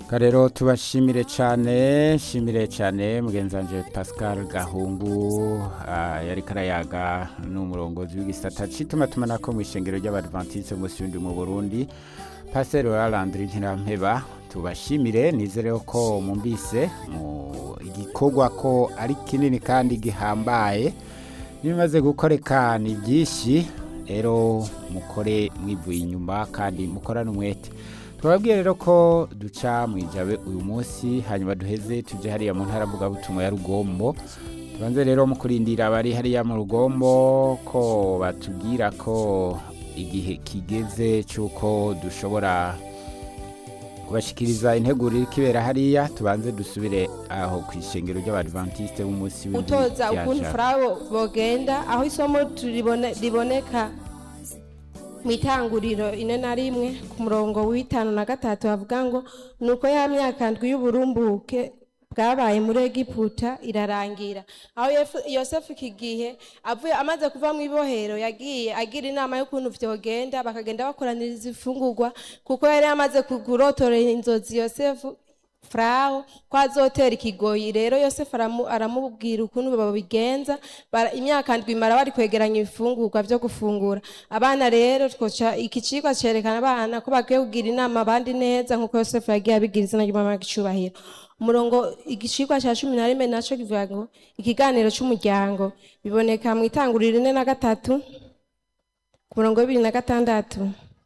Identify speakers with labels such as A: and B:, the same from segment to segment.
A: rero tubashimire cyane shimire cyane mugenzanje pascal gahungu ah, yariko arayaga n'umurongozi w'igisata c'itumatumana mu ishengero ry'abadventiste munsi y'undi mu burundi pasiteri wa landri ntirampeba tubashimire nizere ko mwumvise mu igikorwa ko ari kinini kandi gihambaye n'ibimaze gukoreka ni byinshi rero mukore mwivuye inyuma kandi mukorane umwete twababwiye rero ko duca mu ijabe uyu munsi hanyuma duheze tujye hariya mu ntara mvugabutumwa ya rugombo tubanze rero mu kurindira abari hariya mu rugombo ko batubwira ko igihe kigeze cy'uko dushobora kubashikiriza integuro iri kibera hariya tubanze dusubire aho ku ishengero ry'abadventiste b'umunsi w'indwi
B: utoza
A: rya
B: ukuntu
A: Jabe.
B: furabo bogenda aho isomo turibone- riboneka mu itanguriro ine na rimwe ku murongo w'itanu na gatatu havuga ngo nuko ya myaka ndwi y'uburumbuke bwabaye muri egiputa irarangira aho Yefu- yosefu iki gihe avuye amaze kuva mu ibohero yagiye agira inama y'ukuntu vyogenda bakagenda bakoraniriza ifungurwa kuko yari amaze kugurotorera inzozi yosefu furaho ko azotera ikigoyi rero yosefu aramu- aramubwira ukuntu babigenza bara- imyaka ndwi mara bari kwegeranya ibifungurwa byo gufungura abana rero twoca iki cigwa cerekana abana ko bakwiye kugira inama abandi neza nk'uko yosefu yagiye abigira izina ry'umwami w'igicubahiro umurongo igicigwa ca cumi na rimwe naco kivuga ngo ikiganiro c'umuryango biboneka mu itanguriro ine na gatatu ku murongo w'ibiri na gatandatu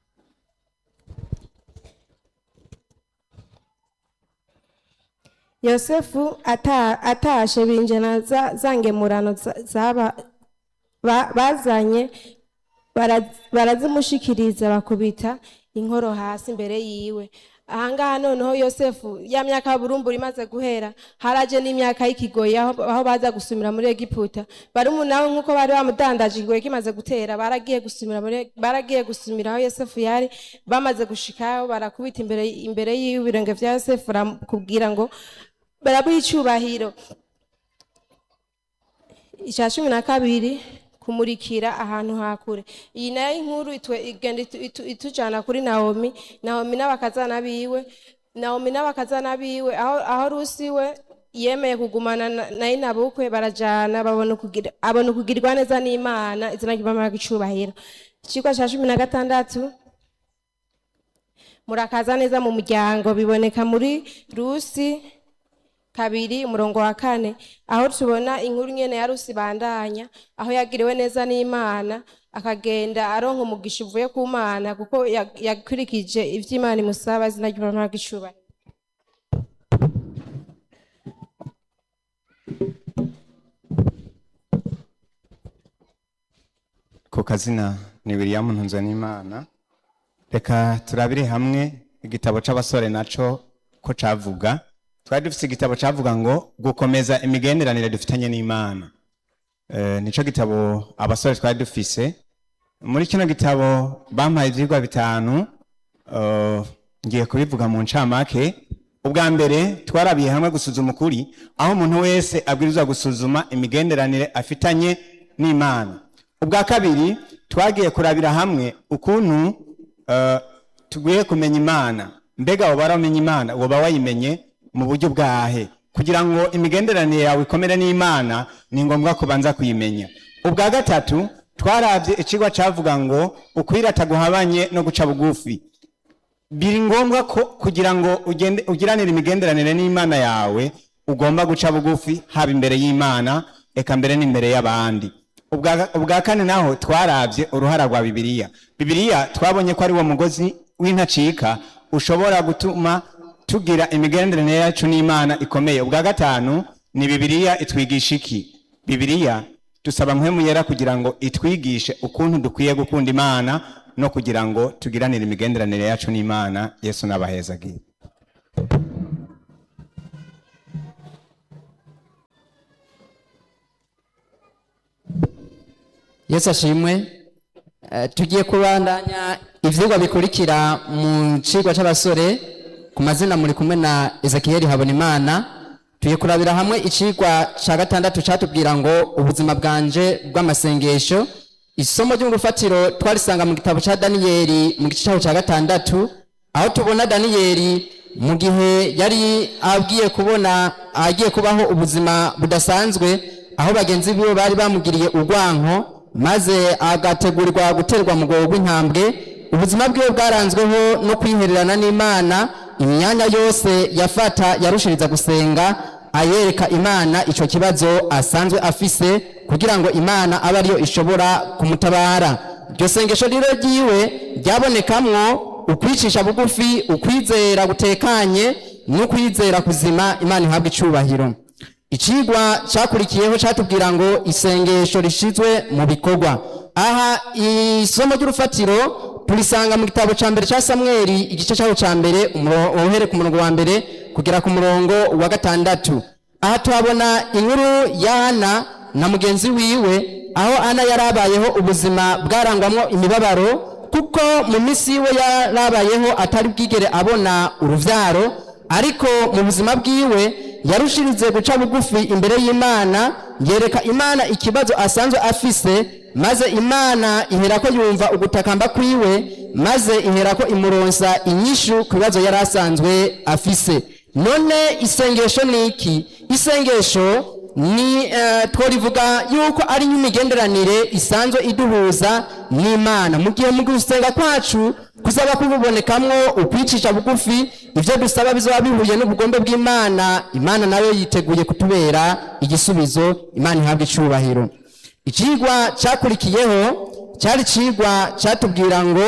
B: yosefu ata- atashe binjana za za ngemurano za- zaba ba- bazanye bara- barazimushikiriza bakubita inkoro hasi imbere yiwe ahangaha noneho yosefu ya myaka ya burumbura imaze guhera haraje n'imyaka y'ikigoyi aho aho baza gusumira muri egiputa barumunawe nk'uko bari bamudandaje ikigoyi kimaze gutera baragiye gusumira muri baragiye gusumira aho yosefu yari bamaze gushikaho barakubita imbere imbere yiwe ibirenge vya yosefu baramubwira ngo barabuha icubahiro icya cumi na kabiri kumurikira ahantu hakure iyi nayo inkuru itwe- igenda itu- itu- itujana kuri nawomi nawomi n'abakazana biwe nawomi n'abakazana biwe aho aho rusi we yemeye kugumana na- na inabukwe barajana babona ukugira- abona ukugirwa neza n'imana izina ry'imana icubahiro ikigwa cya cumi na gatandatu murakaza neza mu muryango biboneka muri rusi kabiri umurongo wa kane aho tubona inkuru nyene ya rusi bandanya aho yagiriwe neza n'imana akagenda aronka umugisha uvuye ku mana kuko ya- yakurikije ivyo imana imusaba izina ry'umwana w'igicubahiro
C: ku kazina ni william ntunzanimana reka turabire hamwe igitabo c'abasore naco ko cavuga twari dufise igitabo cavuga ngo gukomeza imigenderanire dufitanye n'imana Eh, nico gitabo abasore twari dufise muri kino gitabo bampaye ivyigwa bitanu eh, ngiye kubivuga mu ncamake ubwa mbere twarabiye hamwe gusuzuma ukuri aho umuntu wese abwirizwa gusuzuma imigenderanire afitanye n'imana ubwa kabiri twagiye kurabira hamwe ukuntu eh, tugiye kumenya imana mbega woba waramenya imana woba wayimenye mu buryo bwahe kugira ngo imigenderanire yawe ikomere n'imana ni ngombwa kubanza kuyimenya ubwa gatatu twarabye ikigwa cavuga ngo ukwirata guhabanye no guca bugufi biri ngombwa ko kugira ngo ugende ugiranire imigenderanire n'imana yawe ugomba guca bugufi haba imbere y'imana eka mbere n'imbere y'abandi ubwa ubwa kane naho twarabye uruhara rwa bibiliya bibiliya twabonye ko ari wo mugozi w'intacika ushobora gutuma tugira imigenderanire yacu n'imana ikomeye ubwa gatanu ni bibiliya itwigisha iki bibiliya dusaba mpwemu yera kugira ngo itwigishe ukuntu dukwiye gukunda imana no kugira ngo tugiranire imigenderanire yacu n'imana yesu n'abahezagiye
D: yesu ashimwe Eh, tugiye kubandanya ivyigwa bikurikira mu cigwa c'abasore ku mazina muri kumwe na ezekiyeli habonimana tugiye kurabira hamwe icigwa ca gatandatu catubwira ngo ubuzima bwanje bw'amasengesho isomo ryo mu rufatiro twarisanga mu gitabo ca daniyeli mu gice caho ca gatandatu aho tubona daniyeli mu gihe yari agiye kubona agiye kubaho ubuzima budasanzwe aho bagenzi biwe bari bamugiriye urwanko maze agategurirwa guterwa mu rwego rw'intambwe ubuzima bwiwe bwaranzweho no kwihererana n'imana imyanya yose yafata yarushiriza gusenga ayereka imana icyo kibazo asanzwe afise kugira ngo imana abe ariyo ishobora kumutabara iryo sengesho rero ryiwe ryabonekamwo ukwicisha bugufi ukwizera gutekanye n'ukwizera kuzima imana ihabwa icyubahiro icigwa cyakurikiyeho cyatubwira ngo isengesho rishizwe mu bikorwa aha isomo ry'urufatiro turisanga mu gitabo cya mbere cya samweri igice cyaho cya mbere uhere ku murongo wa mbere kugera ku murongo wa gatandatu aha tuhabona inkuru ya ana na mugenzi wiwe aho ana yari abayeho ubuzima bwarangwamo imibabaro kuko mu minsi yiwe yarabayeho atari bwigere abona urubyaro ariko mu buzima bwiwe yarushirize guca bugufi imbere y'imana yereka imana ikibazo asanzwe afise maze imana ihera ko yumva ugutakamba kwiwe maze ihera ko imuronsa inyishu ku bibazo yari asanzwe afise none isengesho ni iki isengesho ni twarivuga yuko ari nk'imigenderanire isanzwe iduhuza n'imana mu gihe mu gusenga kwacu kuzaba kububonekamwo ukwicisha bugufi ibyo dusaba bizaba bihuye n'ubugombe bw'imana imana nayo yiteguye kutubera igisubizo imana ihabwa icyubahiro ikigwa cyakurikiyeho cyari ikigwa cyatubwira ngo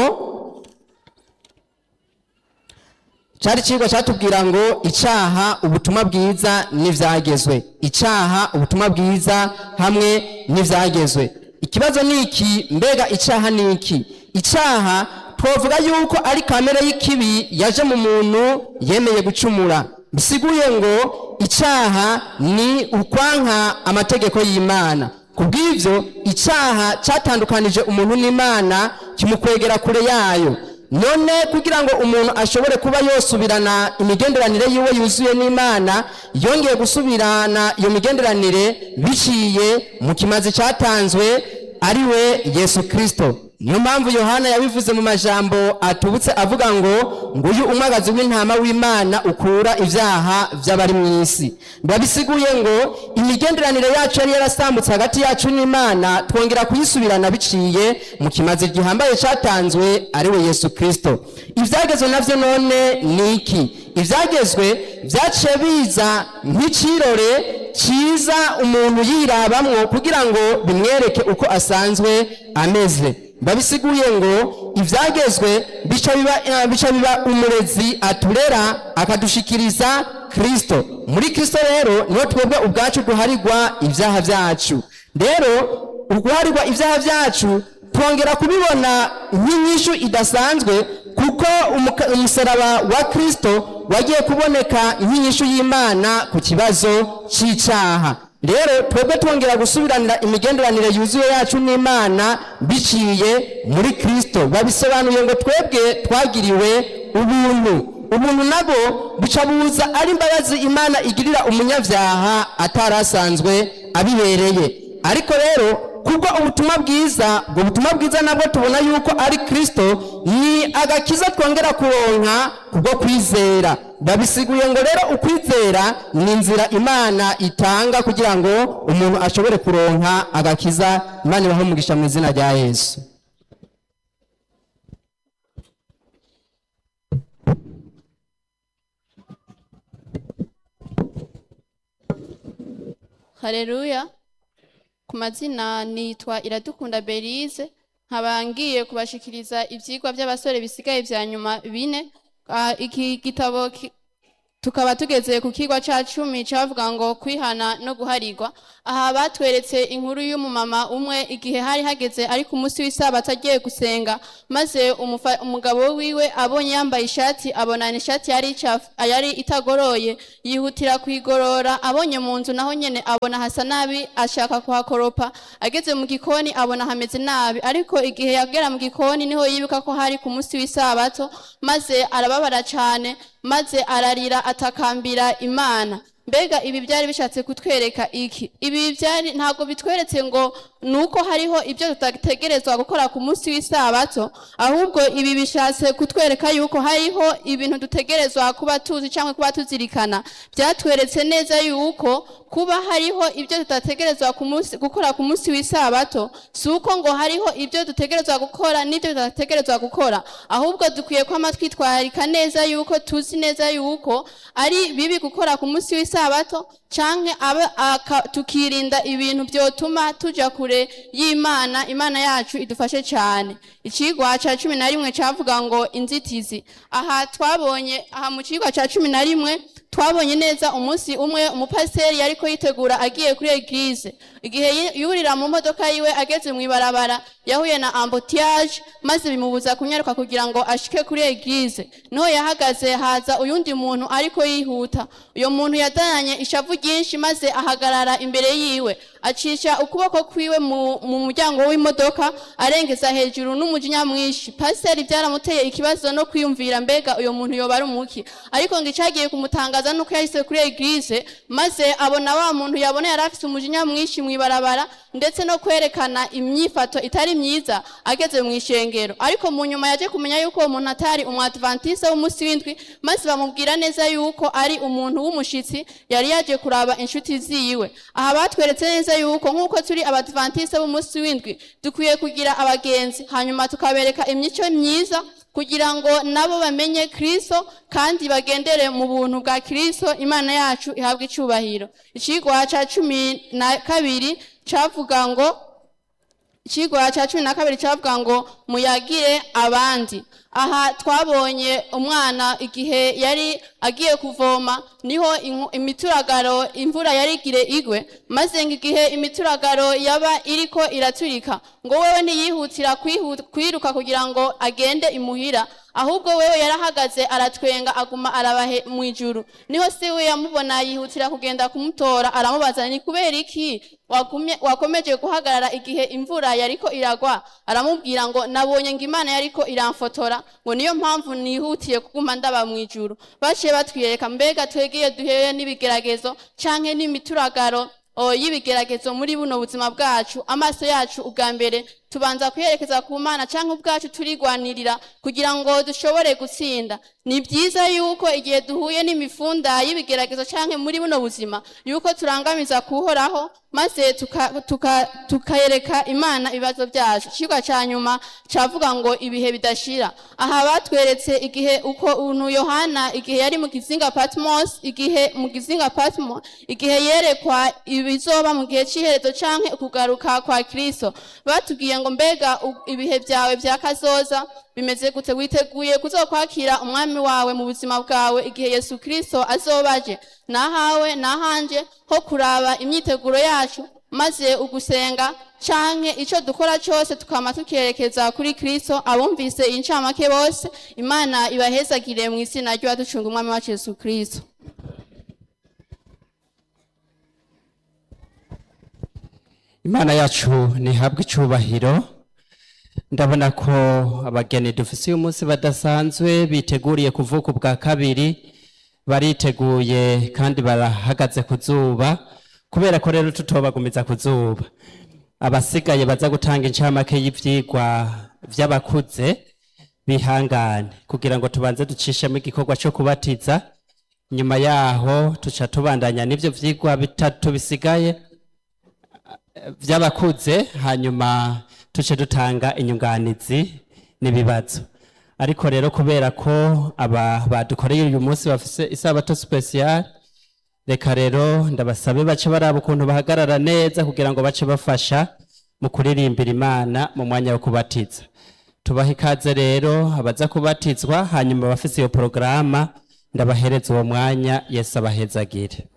D: cyari ikigwa cyatubwira ngo icyaha ubutumwa bwiza n'ibyagezwe icyaha ubutumwa bwiza hamwe n'ibyagezwe ikibazo ni iki mbega icyaha ni iki icyaha twavuga yuko ari kamere y'ikibi yaje mu muntu yemeye gucumura bisiguye ngo icyaha ni ukwanka amategeko y'imana ku bw'ibyo icyaha cyatandukanije umuntu n'imana kimukwegera kure yayo none kugira ngo umuntu ashobore kuba yosubirana imigenderanire yiwe yuzuye n'imana yongeye gusubirana iyo migenderanire biciye mu kimazi cyatanzwe ari we yesu kirisito niyo mpamvu yohana yabivuze mu majambo atubutse avuga ngo nguyu umwagazi w'intama w'imana ukura ibyaha by'abari mu isi babisiguye ngo imigenderanire yacu yari yarasambutse hagati yacu n'imana twongera kuyisubirana biciye mu kimazi gihambaye cyatanzwe ari we yesu kirisito ibyagezwe nabyo none ni iki ibyagezwe byaciye biza nk'ikirore cyiza umuntu yirabamwo kugira ngo bimwereke uko asanzwe ameze babisiguye ngo ibyagezwe bica biba umurezi aturera akadushikiriza kirisito muri kirisito rero niho twebwe ubwacu duharirwa ibyaha byacu rero uguharirwa ibyaha byacu twongera kubibona nk'inyishu idasanzwe kuko umusaraba wa kirisito wagiye kuboneka nk'inyishu y'imana ku kibazo cy'icyaha rero twebwe twongera gusubiranira imigenderanire yuzuye yacu n'imana biciye muri kirisito babisobanuye ngo twebwe twagiriwe ubuntu ubuntu nabwo buca buza ari imbabazi imana igirira umunyabyaha atari asanzwe abibereye ariko rero kubwo ubutumwa bwiza ubwo butumwa bwiza nabwo tubona yuko ari kirisito ni agakiza twongera kuronka kubwo kwizera babisiguye ngo rero ukwizera ni inzira imana itanga kugira ngo umuntu ashobore kuronka agakiza imana ibaho umugisha mu izina rya yesu
E: hareruya ku mazina nitwa iradukunda berize nkaba ngiye kubashikiriza ibyigwa by'abasore bisigaye bya nyuma bine Ah, iki gitabo ki- tukaba tugeze ku kigwa cya cumi cyavuga ngo kwihana no guharirwa aha batweretse inkuru y'umumama umwe igihe hari hageze ari ku munsi w'isabato agiye gusenga maze umufa- umugabo wiwe abonye yambaye ishati abona ni ishati yari icafu- yari itagoroye yihutira kuyigorora abonye mu nzu naho nyene abona hasa nabi ashaka kuhakoropa ageze mu gikoni abona hameze nabi ariko igihe yagera mu gikoni niho yibuka ko hari ku munsi w'isabato maze arababara cyane maze ararira atakambira imana mbega ibi byari bishatse kutwereka iki ibi byari ntabwo bitweretse ngo nuko hariho ibyo tutategerezwa gukora ku munsi w'isabato ahubwo ibi bishatse kutwereka yuko hariho ibintu dutegerezwa kuba tuzi cyangwa kuba tuzirikana byatweretse neza yuko kuba hariho ibyo tutategerezwa ku munsi- gukora ku munsi w'isabato si uko ngo hariho ibyo dutegerezwa gukora n'ibyo tudategerezwa gukora ahubwo dukwiye kwama twitwararika neza yuko tuzi neza yuko ari bibi gukora ku munsi w'isabato canke abe aka- tukirinda ibintu byotuma tuja kure y'imana imana yacu idufashe cyane icigwa ca cumi na rimwe cavuga ngo inzitizi aha twabonye aha mu cigwa ca cumi na rimwe twabonye neza umunsi umwe umupasiteri yariko yitegura agiye kuri eglise igihe yi- yurira mu modoka yiwe ageze mu ibarabara yahuye na ambutiyaje maze bimubuza kunyaruka kugira ngo ashike kuri eglise niho yahagaze haza uyundi muntu ariko yihuta uyo muntu yadananye ishavu ryinshi maze ahagarara imbere yiwe acisha ukuboko kwiwe mu, mu muryango w'imodoka arengeza hejuru n'umujinya mwinshi pasiteri byaramuteye ikibazo no kwiyumvira mbega uyo muntu yoba ari umuki ariko ngo icagiye kumutangaza nuko yahise kuri eglise maze abona wa muntu yabona yari afise umujinya mwinshi mw'ibarabara ndetse no kwerekana imyifato itari myiza ageze mu ishengero ariko mu nyuma yaje kumenya yuko uwo muntu atari umwadventiste w'umunsi w'indwi maze bamubwira neza yuko ari umuntu w'umushitsi yari yaje kuraba inshuti ziwe aha batweretse neza yuko nk'uko turi abadventiste b'umunsi w'indwi dukwiye kugira abagenzi hanyuma tukabereka imico myiza kugira ngo nabo bamenye kristo kandi bagendere mu buntu bwa kristo imana yacu ihabwe icubahiro icigwa ca cumi na kabiri cavuga ngo ikigwa cya cumi na kabiri cyavuga ngo muyagire abandi aha twabonye umwana igihe yari agiye kuvoma niho inku- imituragaro imvura yari igire igwe maze ngo igihe imituragaro yaba iriko iraturika ngo wewe ntiyihutira kwihu- kwiruka kugira ngo agende imuhira ahubwo wewe yarahagaze aratwenga aguma arabahe mu ijuru niho se we yamubona yihutira kugenda kumutora aramubaza ni kubera iki wagumye- wakomeje guhagarara igihe imvura yariko iragwa aramubwira ngo nabonye ngo imana yariko iramfotora ngo niyo mpamvu nihutiye kuguma ndaba mu ijuru baciye batwiyereka mbega twegeye duhewe n'ibigeragezo canke n'imituragaro o, y'ibigeragezo muri buno buzima bwacu amaso yacu ubwa mbere tubanza kuyerekeza ku mana cyangwa ubwacu turigwanirira kugira ngo dushobore gutsinda ni byiza yuko igihe duhuye n'imifunda y'ibigeragezo cyangwa muri buno buzima yuko turangamiza kuhoraho maze tuka- tuka- tukayereka imana ibibazo byacu ikigwa cya nyuma cyavuga ngo ibihe bidashira aha batweretse igihe uko untu yohana igihe yari mu kizinga patmos igihe mu kizinga patmos igihe yerekwa ibizoba mu gihe cy'iherezo cyangwa ukugaruka kwa kristo batubwiye ngo mbega u- ibihe byawe bya kazoza bimeze gute witeguye kuzokwakira umwami wawe mu buzima bwawe igihe yesu kristo azobaje nahawe nahanje ho kuraba imyiteguro yacu maze ugusenga canke ico dukora cyose tukama tukerekeza kuri kristo abumvise iyi ncamake bose imana ibahezagire mu izina ry'uwaducunga umwami wacu yesu kristo
D: imana yacu ntihabwe icubahiro ndabona ko abageni dufise uyu munsi badasanzwe biteguriye kuvuka ubwa kabiri bariteguye kandi barahagaze ku zuba kubera ko rero tutobagumiza ku zuba abasigaye baza gutanga incamake y'ivyigwa vy'abakuze bihangane kugira ngo tubanze ducishemo igikorwa cyo kubatiza nyuma yaho tuca tubandanya n'ivyo vyigwa bitatu bisigaye by'abakuze hanyuma tuce dutanga inyunganizi n'ibibazo ariko rero kubera ko aba badukoreye uyu munsi bafise isabato special reka rero ndabasabe bace baraba ukuntu bahagarara neza kugira ngo bace bafasha mu kuririmbira imana mu mwanya wo kubatiza tubaha ikaze rero abaza kubatizwa hanyuma abafise iyo porogaramu ndabahereza uwo mwanya yesu abahezagire